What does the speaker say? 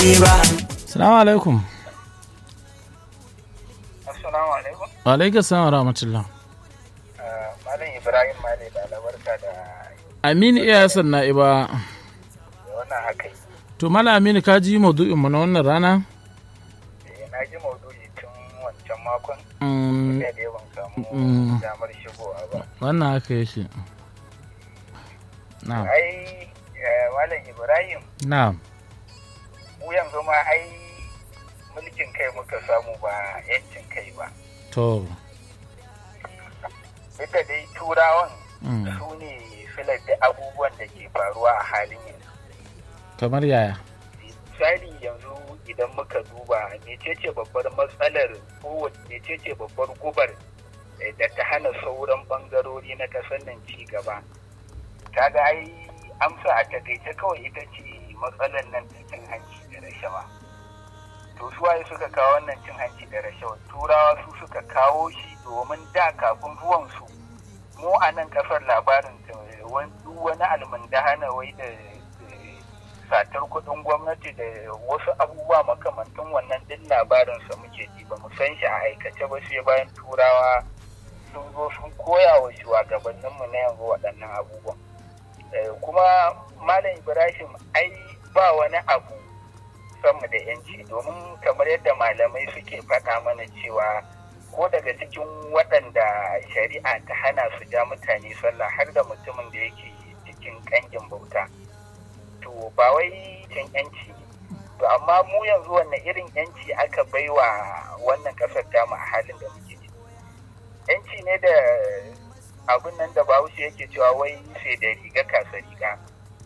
ba Salamu alaikum. Assalamu alaikum. Wa alaikum salam wa rahmatullah. Ah, Malam Ibrahim Male da albarka da Aminu iya Hassan na'iba. da wannan haka yi. To Mala Aminu ka ji maudu'in mu na wannan rana? Eh, Na ji maudu'i tun wancan makon Mm, da dai ban samu Mm. damar shigowa ba. wannan haka yake. Na'am. Ai, eh, Malam Ibrahim, Na'am. mu yanzu ma ai mulkin kai muka samu ba 'yancin kai ba. To. Duk da dai turawan mm, su ne filar da abubuwan da ke faruwa a halin yanzu. Kamar yaya? misali yanzu idan muka duba mecece babbar matsalar ko mecece babbar gubar eh, da ta hana sauran bangarori na kasar nan ci gaba kaga ai amsa a takaice kawai ita ce matsalar nan ta cin hanci da rashawa to su waye suka kawo wannan cin hanci da rashawa turawa su suka kawo shi domin da kafin zuwan su mu a nan kasar labarin eh, wani duk wani almundahana wai da eh, satar kudin gwamnati da wasu abubuwa makamantan wannan din labarinsa muke ji ba mu san shi a aikace ba sai bayan turawa sun zo sun koya wa shugabanninmu na yanzu waɗannan abubuwan Eh, kuma malam ibrahim ai ba wani abu sama da yanci domin kamar yadda malamai suke faɗa mana cewa ko daga cikin waɗanda shari'a ta hana su ja mutane sallah har da mutumin da yake cikin ƙangin bauta to ba wai cin yanci ne to amma mu yanzu wanne irin yanci aka baiwa wannan kasar tamu a halin da muke ciki yanci ne da abin nan da bahaushe yake cewa wai sai da riga kasa riga